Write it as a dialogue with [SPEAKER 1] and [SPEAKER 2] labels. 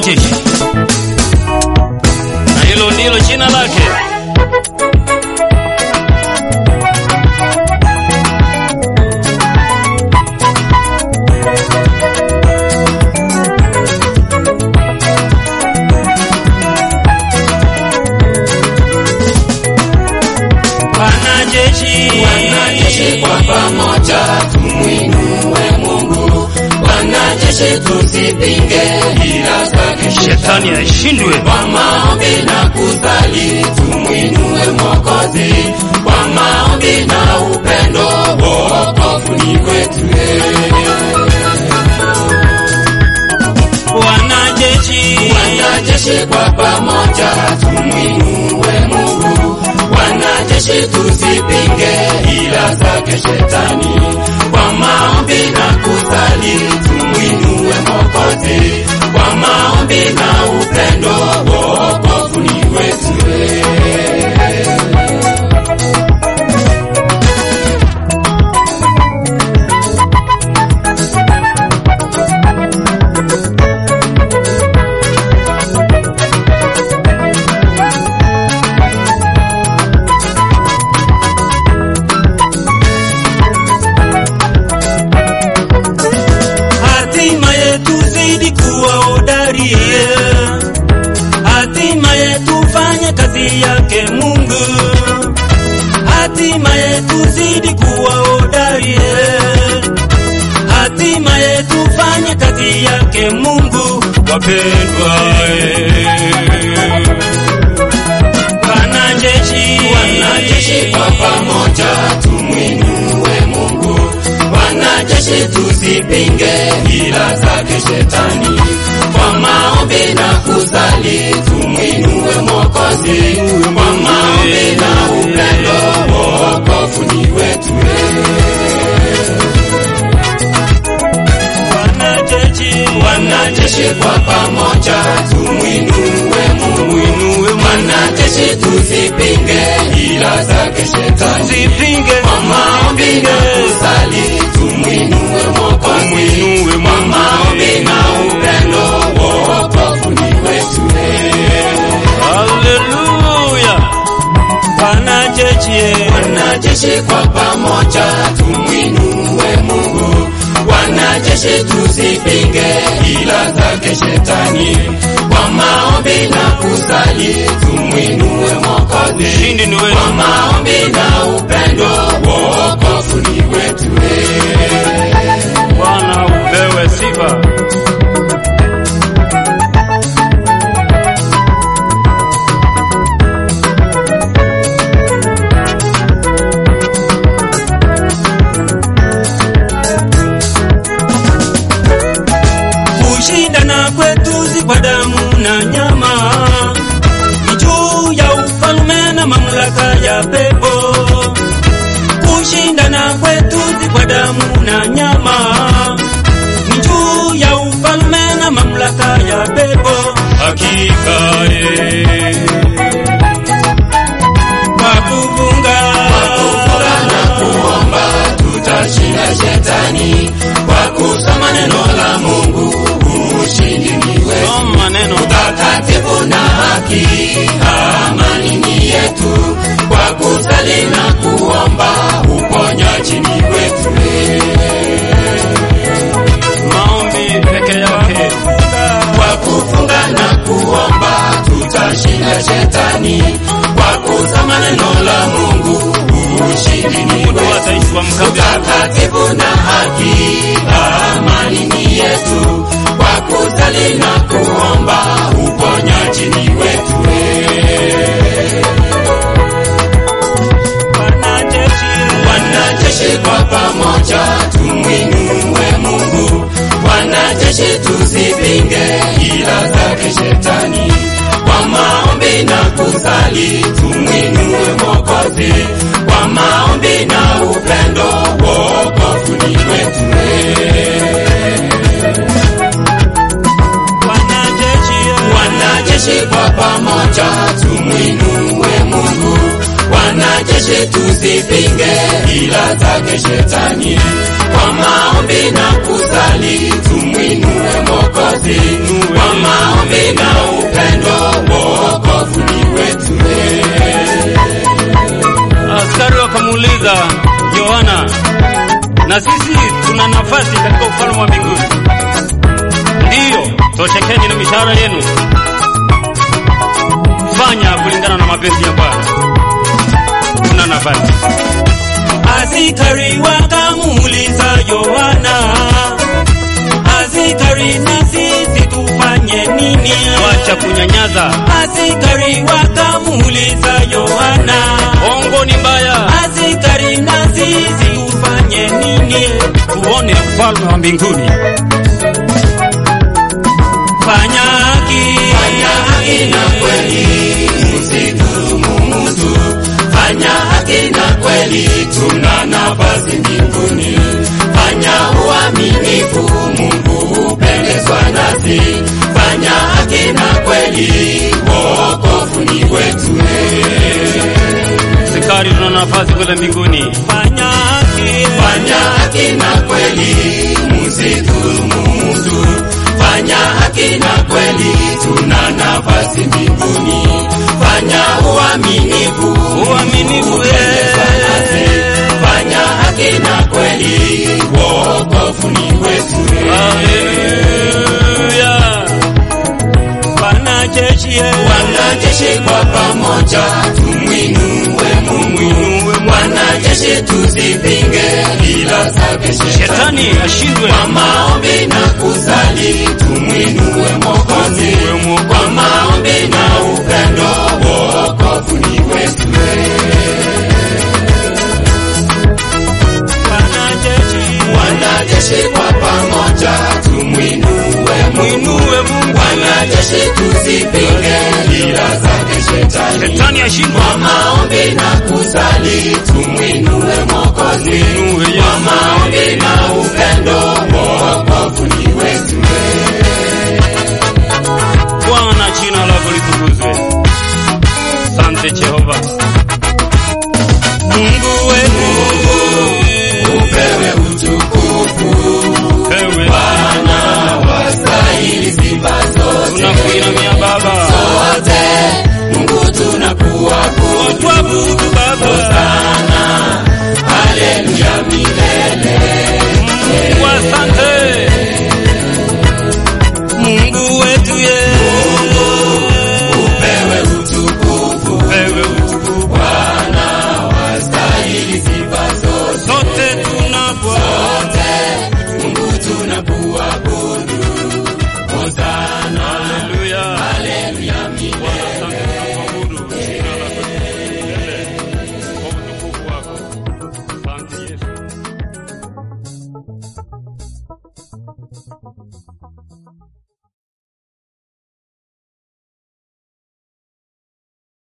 [SPEAKER 1] majeshi, na hilo ndilo jina lake. Wanajeshi,
[SPEAKER 2] Wanajeshi kwa pamoja tumwinue Mungu, wanajeshi tusipinge ila zake
[SPEAKER 1] shetani aishindwe.
[SPEAKER 2] kwa maombi na kusali tumwinue Mwokozi, kwa maombi na upendo wokovu ni wetu.
[SPEAKER 1] Wanajeshi,
[SPEAKER 2] Wanajeshi kwa pamoja tumwinue Mungu, wanajeshi tusipinge ila zake shetani, kwa maombi na kusali tumwinue Mwokozi, kwa maombi na upendo wokovu ni wetu.
[SPEAKER 1] hatima yetu zidi kuwa hodari, hatima yetu fanye kazi yake Mungu, hatima yetu zidi kuwa hodari, hatima yetu fanye kazi yake Mungu. Wapendwa, wanajeshi,
[SPEAKER 2] Wanajeshi kwa pamoja tumwinue Mungu, wanajeshi tusipinge ila zake shetani, kwa maombi na kusali tumwinue Mwokozi, kwa maombi na upendo wokovu ni wetu.
[SPEAKER 1] wanajeshi,
[SPEAKER 2] Wanajeshi kwa pamoja tumwinue Mungu, wanajeshi tusipinge ila zake shetani
[SPEAKER 1] Usipinge,
[SPEAKER 2] kwa maombi na kusali tumwinue Mwokozi, kwa maombi na upendo wokovu ni wetu.
[SPEAKER 1] Haleluya. Wanajeshi,
[SPEAKER 2] Wanajeshi kwa pamoja tumwinue Mungu, wanajeshi tusipinge ila zake shetani, kwa maombi na kusali tumwinue Mwokozi,
[SPEAKER 1] ushindi ni
[SPEAKER 2] kwa
[SPEAKER 1] wetu.
[SPEAKER 2] maombi na upendo wokovu ni wetu.
[SPEAKER 1] Bwana upewe sifa. Kushindana kwetu si kwa damu na nyama, ni juu ya ufalme na mamlaka ya pepo. Kushindana kwetu si kwa damu na nyama, ni juu ya ufalme na mamlaka ya pepo. Hakika eh, kwa kufunga
[SPEAKER 2] Kufunga na kuomba tutashinda shetani, kwa kusoma neno la Mungu ushindi ni wetu.
[SPEAKER 1] Soma neno
[SPEAKER 2] utakatifu na haki, amani ni yetu, kwa kusali na kuomba uponyaji ni wetu.
[SPEAKER 1] maombi peke yake.
[SPEAKER 2] Kwa kufunga na kuomba tutashinda shetani, kwa kusoma neno la Mungu ushindi ni
[SPEAKER 1] Mungu
[SPEAKER 2] wetu.
[SPEAKER 1] ataishwa mkabe
[SPEAKER 2] utakatifu na haki, amani ni yetu, kwa kusali na kuomba uponyaji ni wetu.
[SPEAKER 1] wanajeshi
[SPEAKER 2] Wanajeshi kwa pamoja tumwinue Mungu, wanajeshi tusipinge ila zake shetani, kwa maombi na kusali tumwinue Mwokozi, kwa maombi na upendo wokovu ni wetu.
[SPEAKER 1] wanajeshi
[SPEAKER 2] Wanajeshi kwa pamoja tumwinue Mungu, wanajeshi tusipinge ila zake shetani, kwa maombi na kusali tumwinue Mwokozi, kwa maombi na upendo wokovu ni wetu.
[SPEAKER 1] Askari wakamuuliza Yohana, na sisi tuna nafasi katika ufalme wa mbinguni? Ndiyo, toshekeni na mishahara yenu, fanya kulingana na mapenzi ya Bwana. Tuna nafasi. Askari wakamuuliza Yohana, askari, na sisi tufanye nini? Wacha kunyanyaza. Askari wakamuuliza Yohana, ongo ni mbaya. Askari, na sisi tufanye nini? Tuone ufalme wa mbinguni. Fanya haki,
[SPEAKER 2] Fanya haki na kweli, msidhulumu mtu. Fanya haki na kweli, tuna nafasi mbinguni. Fanya uaminifu, Mungu hupendezwa nasi. Fanya haki na kweli, wokovu ni wetu.
[SPEAKER 1] askari, tuna nafasi kwenda mbinguni. Fanya haki,
[SPEAKER 2] Fanya haki na kweli, msidhulumu mtu. Fanya haki na kweli, tuna nafasi mbinguni. Fanya uaminifu,
[SPEAKER 1] uaminifu,
[SPEAKER 2] hupendezwa nasi. Fanya haki na kweli, wokovu ni wetu.
[SPEAKER 1] Haleluya. Wanajeshi,
[SPEAKER 2] Wanajeshi kwa pamoja, tumwinue Mungu. Wanajeshi tusipinge ila zake shetani.
[SPEAKER 1] shetani ashindwe.
[SPEAKER 2] Kwa maombi na kusali tumwinue Mwokozi, kwa maombi na upendo wokovu ni wetu.
[SPEAKER 1] Wanajeshi,
[SPEAKER 2] Wanajeshi kwa pamoja tumwinue Mungu,
[SPEAKER 1] mwinue Mungu.
[SPEAKER 2] wanajeshi tusipinge ila zake shetani.
[SPEAKER 1] Shetani ashindwe.
[SPEAKER 2] Kwa maombi na kusali tumwinue Mwokozi,
[SPEAKER 1] Mwinue Yesu.
[SPEAKER 2] kwa maombi na upendo wokovu ni wetu.
[SPEAKER 1] Bwana, jina lako litukuzwe. Asante Jehova. Mungu wetu,
[SPEAKER 2] Upewe utukufu,
[SPEAKER 1] wewe
[SPEAKER 2] Bwana wastahili sifa zote.
[SPEAKER 1] tunakuinamia Baba,
[SPEAKER 2] Wote Mungu tunakuabudu
[SPEAKER 1] tuabudu Baba.
[SPEAKER 2] sana